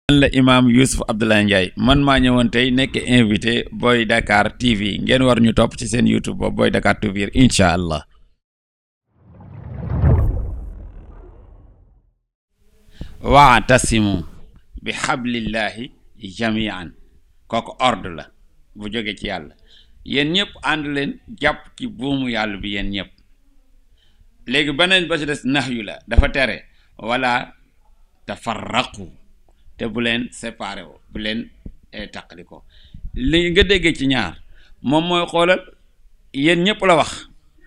man la imaam Youssouf Abdoulaye Ndiaye man maa ñëwoon tey nekk invité Boy Dakar TV ngeen war ñu topp ci seen YouTube boobu Boy Dakar TV incha allah. waatasimu bi xablillahi jamian kooku ordre la bu jóge ci yàlla yéen ñëpp ànd leen jàpp ci buumu yàlla bi yéen ñëpp léegi beneen ba ci des nax yu la dafa tere wala tafarraqu te bu leen séparé wo bu leen taqali ko li nga déggee ci ñaar moom mooy xoolal yéen ñëpp la wax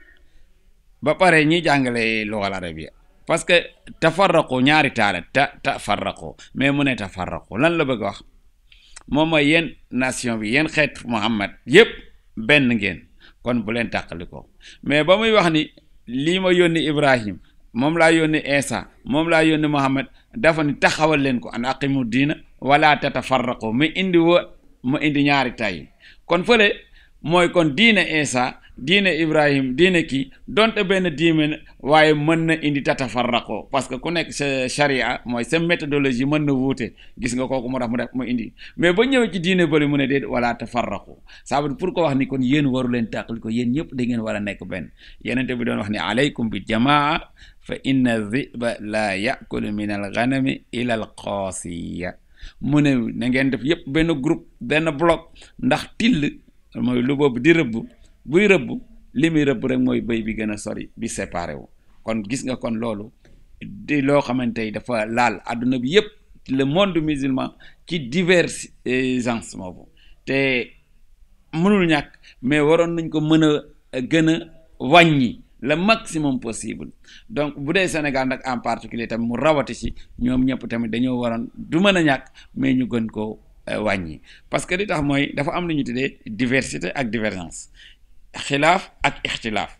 ba pare ñi jàngale lugal arabia parce que tafarraqu ñaari taala ta tafarraqu mais mu ne tafarraqu lan la bëgg wax moom mooy yéen nation bi yéen xeet Muhammad yëpp benn ngeen kon bu leen tàqali ko mais ba muy wax ni lii ma yónni Ibrahim moom laa yónni Isa moom laa yónni Muhammad dafa ni taxawal leen ko an aqimu diina wala tatafarraqu mu indi wo mu indi ñaari tay kon fële mooy kon diine Isa diine Ibrahim diine kii donte benn diine waaye mën na indi tatafarraqu parce que ku nekk sa charia mooy sa méthodologie mën na wuute gis nga kooku moo tax mu def mu indi mais ba ñëwee ci diine bëri mu ne déet wala tafarraqu ça veut dire pour ko wax ni kon yéen waru leen tàqali ko yéen ñëpp da ngeen war a nekk benn yenente bi doon wax ni alaykum bi jamaa fa inna dhiba la yakulu min al ghanami ila al qaasiya mu ne na ngeen def yëpp benn groupe benn bloc ndax till mooy lu boobu di rëbb buy rëbb li muy rëbb rek mooy bëy bi gën a sori bi séparé wu kon gis nga kon loolu di loo xamante ni dafa laal adduna bi yëpp le monde musulman ci divergence moobu te mënul ñàkk mais waroon nañ ko mën a gën a wàññi le maximum possible donc bu dee Sénégal nag en particulier tamit mu rawati si ñoom ñëpp tamit dañoo waroon du mën a ñàkk mais ñu gën ko wàññi parce que li tax mooy dafa am lu ñu tuddee diversité ak divergence xilaaf ak ixtilaaf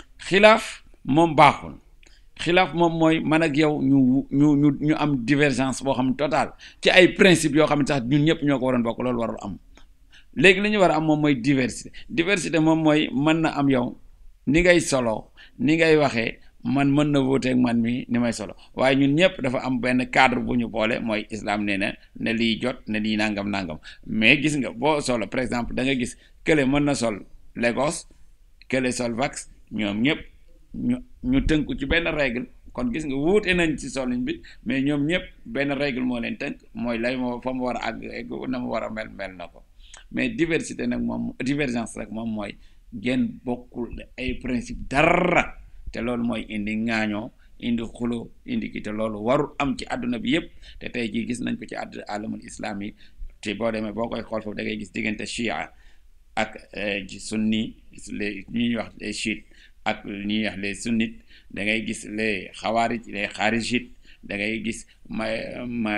xilaaf moom baaxul xilaaf moom mooy man ak yow ñu ñu ñu ñu am divergence boo xam ne total ci ay principes yoo xam ne sax ñun ñëpp ñoo ko waroon bokk loolu warul am léegi li ñu war a am moom mooy diversité diversité moom mooy mën na am yow ni ngay solo ni ngay waxee man mën na wuuteeg man mi ni may solo waaye ñun ñëpp dafa am benn cadre bu ñu boole mooy islam nee na ne lii jot ne lii nangam nangam mais gis nga boo solo par exemple da nga gis kële mën na sol Lagos kële sol vax ñoom ñëpp ñu ñu tënku ci benn règle kon gis nga wuute nañ ci solin bi mais ñoom ñëpp benn règle moo leen tënk mooy lay moo fa mu war a àgg egg na mu war a mel mel na ko mais diversité nag moom divergence rek moom mooy ngeen bokkul ay principe dara te loolu mooy indi ŋaañoo indi xulo indi ki te loolu warul am ci àdduna bi yëpp te tey jii gis nañ ko ci àdd alamul islam yi te boo demee boo koy xool foofu da ngay gis diggante chia ak sunni les ñuy wax les chiites ak ñuy wax les sunnites da ngay gis les xawaarij les xaarijites da ngay gis ma ma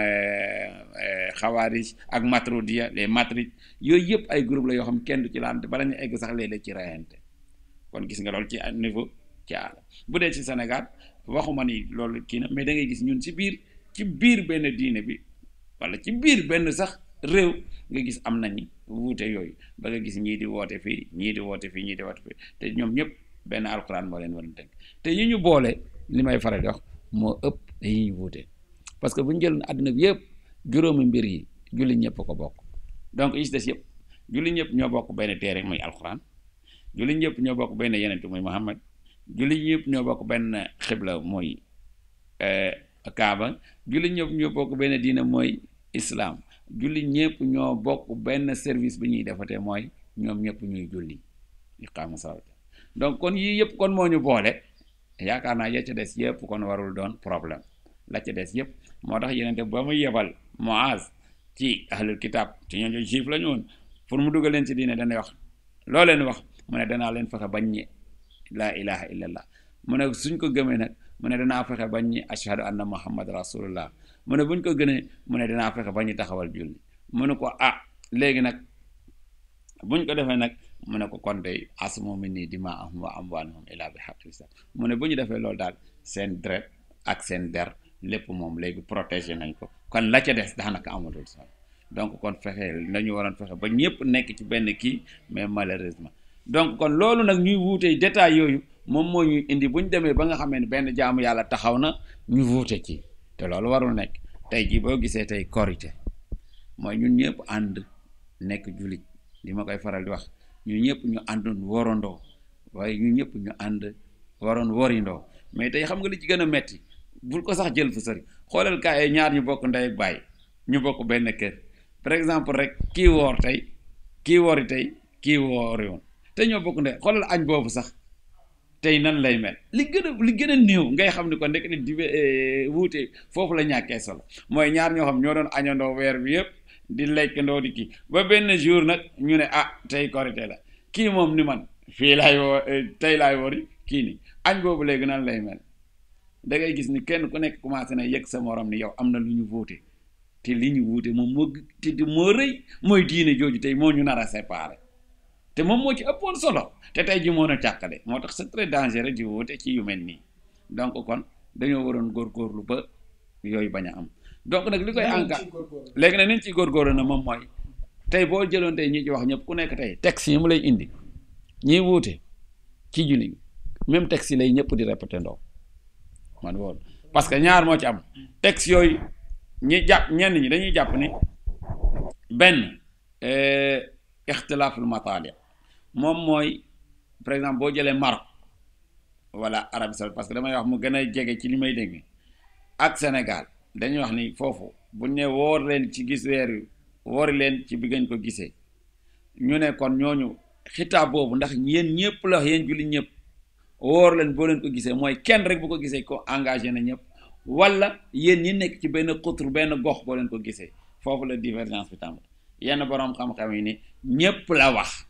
xawaarij ak matrudiya les matrides yooyu yëpp ay groupe la yoo xam kenn du ci laante bala ñu egg sax léeg-léeg ci rayante kon gis nga loolu ci niveau ci àll bu dee ci Sénégal waxuma ni loolu kii na mais da ngay gis ñun ci biir ci biir benn diine bi wala ci biir benn sax réew nga gis am nañu wuute yooyu ba nga gis ñii di woote fii ñii di woote fii ñii di woote fii te ñoom ñëpp benn alxuraan moo leen war a tënk te yi ñu boole li may faral di wax moo ëpp yi ñu wuute parce que bu ñu jëloon àdduna bi yëpp juróomi mbir yi julli ñëpp ko bokk donc yi ci des yëpp julli ñëpp ñoo bokk benn téere muy alxuraan julli ñëpp ñoo bokk benn yeneen muy Muhammad julli ñëpp ñoo bokk benn xibla mooy Kaaba julli ñëpp ñoo bokk benn diina mooy islam julli ñëpp ñoo bokk benn service bi ñuy defatee mooy ñoom ñëpp ñuy julli iqaama salaat donc kon yii yëpp kon moo ñu boole yaakaar naa ya ca des yëpp kon warul doon problème la ca des yëpp moo tax yenente ba muy yebal Muaz ci ahlul kitab ci ñooñu juif la ñu woon pour mu dugal leen ci diine dana wax loo leen wax mu ne danaa leen fexe bañ ñi laa ilaha illallah mu ne suñ ko gëmee nag mu ne danaa fexe bañ ñi ashhadu anna muhammad rasulullah mu ne buñ ko gënee mu ne danaa fexe bañ ñi taxawal julli mu ne ko ah léegi nag buñ ko defee nag mu ne ko kon day asmo mi nii dimaahum wa amwaaluhum illa bi haqqi mu ne bu ñu defee loolu daal seen deret ak seen der lépp moom léegi protégé nañ ko kon la ca des daanaka amatul solo donc kon fexe nañu waroon fexe ba ñëpp nekk ci benn kii mais malheureusement donc kon loolu nag ñuy wuute détails yooyu moom moo ñuy indi bu ñu demee ba nga xamee ne benn jaamu yàlla taxaw na ñu wuute ci te loolu warul nekk tey jii boo gisee tey korité mooy ñun ñëpp ànd nekk jullit li ma koy faral di wax ñun ñëpp ñu àndoon worandoo waaye ñun ñëpp ñu ànd waroon worindoo mais tey xam nga li ci gën a metti bul ko sax jël fu sori xoolal kaay ñaar ñu bokk ndey ak baay ñu bokk benn kër par exemple rek kii woor tey kii woori tey kii woori woon te ñoo bokk ndey xoolal añ boobu sax tey nan lay mel li gën a li gën a néew ngay xam ni ko ndek di wuute foofu la ñàkkee solo mooy ñaar ñoo xam ñoo doon añandoo weer bi yëpp di lekkandoo di kii ba benn jour nag ñu ne ah tey korité la kii moom ni man fii laay woo tey laay wori kii ni añ boobu léegi nan lay mel da ngay gis ni kenn ku nekk commencé na yëg sa morom ni yow am na lu ñu wuute te li ñu wuute moom moo te moo rëy mooy diine jooju tey moo ñu nar a séparé te moom moo ci ëppoon solo te tey ji moo na càkkale moo tax c'est très dangereux di wuute ci yu mel nii donc kon dañoo waroon góorgóorlu ba yooyu bañ a am donc nag li koy enca léegi nag niñ ciy góorgóorlu na moom mooy tey boo jëloon tey ñi ci wax ñëpp ku nekk tey texte yi mu lay indi ñiy wuute ci julli même texte yi lay ñëpp di répété ndoo man woon parce que ñaar moo ci am texte yooyu ñi jàpp ñenn ñi dañuy jàpp ni benn ixtilaaful mataali moom mooy par exemple boo jëlee Maroc wala Arabie Saoudite parce que damay wax mu gën a jege ci li may dégg ak Sénégal dañuy wax ni foofu buñ ne woor leen ci gis weer wi woori leen ci bi ngeen ko gisee ñu ne kon ñooñu xitaab boobu ndax yéen ñëpp la yéen julli ñëpp woor leen boo leen ko gisee mooy kenn rek bu ko gisee ko engagé na ñëpp wala yéen ñi nekk ci benn xutur benn gox boo leen ko gisee foofu la divergence bi tàmbali yenn boroom xam-xam yi ni ñëpp la wax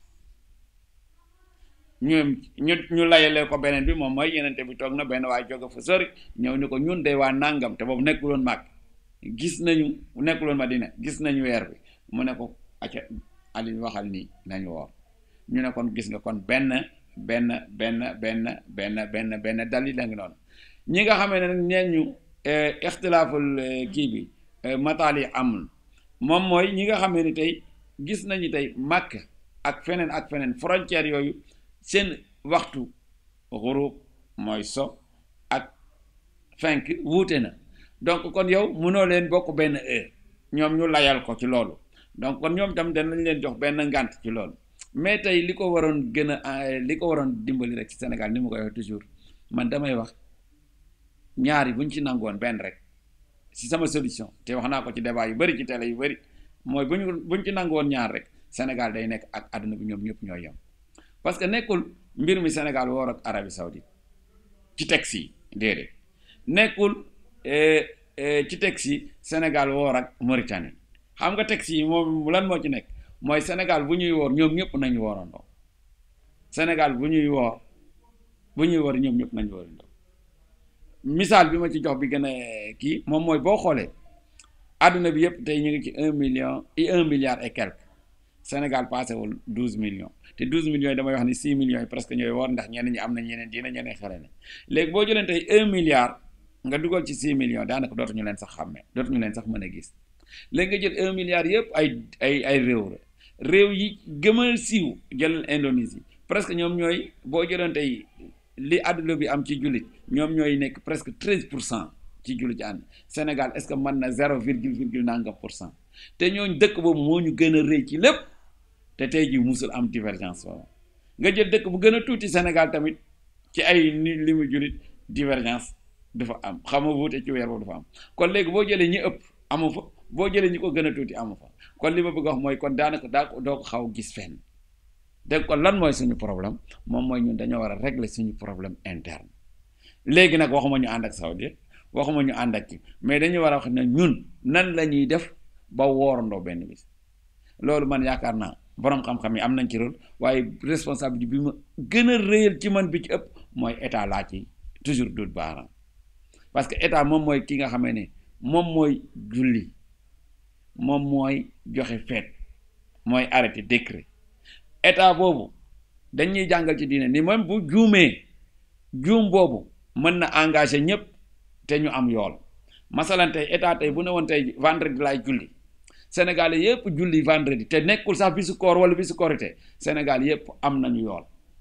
ñu ñu ñu layalee ko beneen bi moom mooy yenente bi toog na benn waaye jóge fa sori ñëw ni ko ñun day waa nàngam te boobu nekkuloon màgg gis nañu nekkuloon Madina gis nañu weer bi mu ne ko acca Ali waxal nii nañu woor ñu ne kon gis nga kon benn benn benn benn benn benn benn dalil la ngi noonu ñi nga xamee ne neen ñu ixtilaaful kii bi mataal yi amul moom mooy ñi nga xamee ni tey gis nañu tey màkk ak feneen ak feneen frontière yooyu seen waxtu xurub mooy so ak fenk wuute na donc kon yow mënoo leen bokk benn heure ñoom ñu layal ko ci loolu donc kon ñoom tam danañ leen jox benn ngànt ci loolu mais tey li ko waroon gën a li ko waroon dimbali rek ci Sénégal ni ma koy wax toujours man damay wax ñaari buñ ci nangoon benn rek si sama solution te wax naa ko ci débat yu bari ci télé yu bari mooy buñ buñ ci nangoon ñaar rek Sénégal day nekk ak àdduna bi ñoom ñëpp ñooy yem parce que nekkul mbir mi Sénégal woor ak Arabie Saoudite ci texte yi déedéet nekkul ci texte yi Sénégal woor ak Mauritanie xam nga texte yi moom lan moo ci nekk mooy Sénégal bu ñuy woor ñoom ñëpp nañu woorandoo Sénégal bu ñuy woor bu ñuy woor ñoom ñëpp nañu woorandoo misaal bi ma ci jox bi gën a kii moom mooy boo xoolee àdduna bi yëpp tey ñu ngi ci un million et un milliard et quelque Sénégal passé wul douze millions te douze millions yi damay wax ni six millions yi presque ñooy woor ndax ñenn ñi am na ñeneen dina ñeneen xale na léegi boo jëlee tey un milliard nga dugal ci six millions daanaka dootuñu leen sax xàmmee dootuñu leen sax mën a gis léegi nga jël un milliard yëpp ay ay ay réew la réew yi gëm a siiw jëlal Indonésie presque ñoom ñooy boo jëloon tey li àdduna bi am ci jullit ñoom ñooy nekk presque treize pour cent ci jullit ci ànd Sénégal est-ce que mën na zéro virgule virgule nangam pour cent te ñooñ dëkk boobu moo ñu gën a rëy ci lépp te tey jii musul am divergence boobu nga jël dëkk bu gën a tuuti Sénégal tamit ci ay ni li mu jullit divergence dafa am xam nga wuute ci weer boobu dafa am kon léegi boo jëlee ñi ëpp amu fa boo jëlee ñi ko gën a tuuti amu fa kon li ma bëgg a wax mooy kon daanaka daa ko doo ko xaw gis fenn dégg kon lan mooy suñu problème moom mooy ñun dañoo war a régler suñu problème interne léegi nag waxuma ñu ànd ak Saoudi waxuma ñu ànd ak ci mais dañu war a wax ne ñun nan la ñuy def ba woorandoo benn bis loolu man yaakaar naa borom xam-xam yi am nañ ci rôle waaye responsabilité bi ma gën a réyal ci man bi ci ëpp mooy état laa ci toujours dut baaraam parce que état moom mooy ki nga xamee ne moom mooy julli moom mooy joxe feet mooy arrêté décret état boobu dañuy jàngal ci diine ni même bu juumee juum boobu mën na engagé ñëpp te ñu am yool masalan tey état tey bu ne woon tey vendredi laay julli Sénégal yëpp julli vendredi te nekkul sax bisu koor wala bisu korité Sénégal yëpp am nañu yool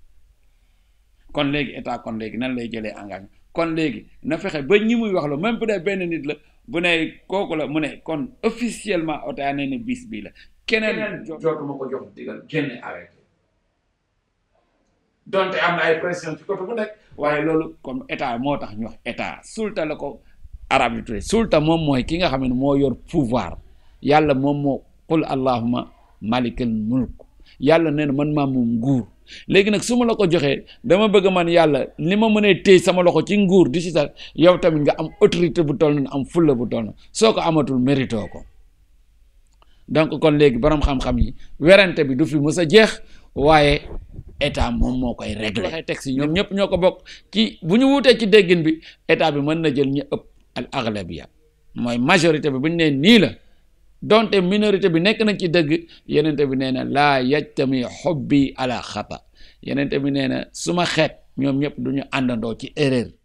kon léegi état kon léegi nan lay jëlee engagement kon léegi na fexe ba ñi muy wax la même bu dee benn nit la bu ne kooku la mu ne kon officiellement OTA nee ne bis bii la keneen jootuma ko jox digal génne arrêté donte am na ay pression ci côté bu nekk waaye loolu comme état moo tax ñu wax état sulta la ko arab yi tudde sulta moom mooy ki nga xam ne moo yor pouvoir yàlla moom moo qul allahuma malikal mulk yàlla nee na man maa moom nguur léegi nag su ma la ko joxee dama bëgg man yàlla ni ma mënee téy sama loxo ci nguur di si sax yow tamit nga am autorité bu toll na am fulla bu toll na soo ko amatul mérito ko donc kon léegi borom xam-xam yi werante bi du fi mës a jeex waaye état moom moo koy régler waxee texte yi ñoom ñëpp ñoo ko bokk ci bu ñu wuutee ci déggin bi état bi mën na jël ñu ëpp al aglabiya mooy majorité bi bu ñu nee nii la donte minorité bi nekk nañ ci dëgg yenente bi nee na laa yajtami xobbi ala xata yenente bi nee na suma xeet ñoom ñëpp du ñu àndandoo ci erreur